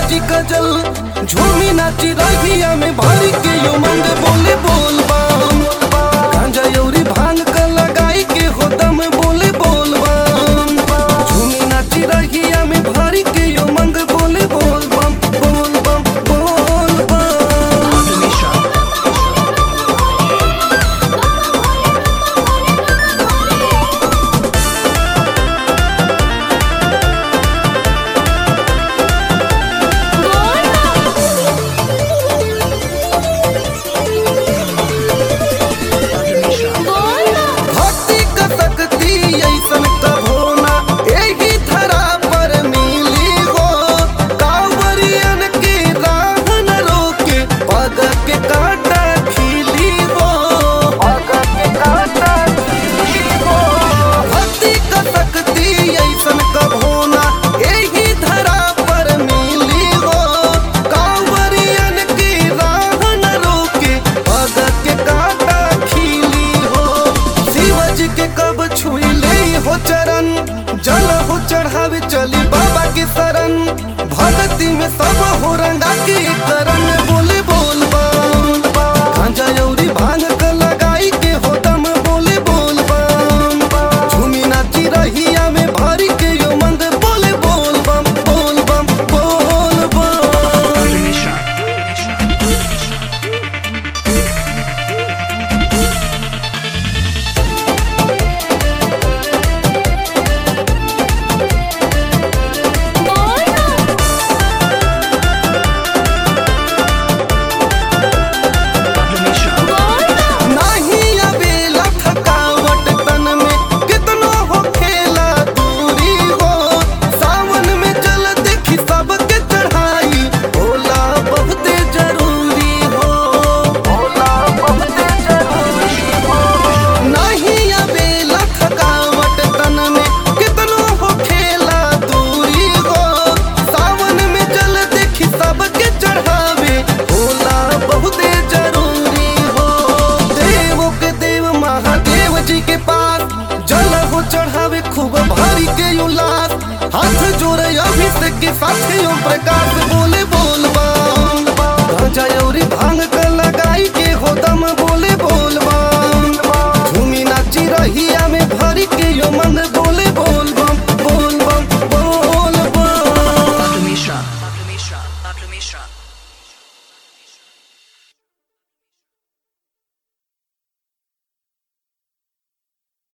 साजी कजल झूमी नाची रहिया में भरी के यो मंग बोले बोल बम गांजा यौरी भांग क लगाई के हो दम बोले बोल बम झूमी नाची रहिया में भरी के यो मंग बोले बोल बम बोल बम बोल बम भक्ति क शक्ति ऐसन कभो ना एही धरा पर मिली हो कांवरियन के राह न रोके पग के कांटा खिली हो पग के कांटा खिली हो भक्ति क शक्ति ऐसन कभो ना एही धरा पर मिली हो कांवरियन के राह न रोके पग के कांटा खिली हो शिवज के कब छुई ले हो चरण जल हो चढ़ावे चली बाबा के शरण भक्ति में सब हो रंगा के करण बोले बोल बम गांजा यौरी भांग क लगाई के हो दम बोले बोल बम झूमी नाची रहिया में भरी के यो मंद बोले बोल बम बोल बम बोल बम नहीं अबेला थकावट तन में कितनो हो खेला दूरी हो सावन में जल देखी सबके चढ़ाई भोला बहुते जरूरी हो भोला बहुते जरूरी हो नहीं अबेला थकावट तन में कितनो हो खेला दूरी हो सावन में जल देखी सबके चढ़ावे भोला बहुते जरूरी हो देवों के देव महादेव जी के पास जल हो चढ़ावे खूब भारी के उल्लास हाथ जोड़े अभिषेक के साथ ओम प्रकाश बोले बोल बम गांजा यौरी भांग क लगाई के हो दम बोले बोल बम झूमी नाची रहिया में भरी के यो मन बोले बोल बम बोल बम बोल बम Pablo Mishra. Pablo Mishra. Pablo Mishra.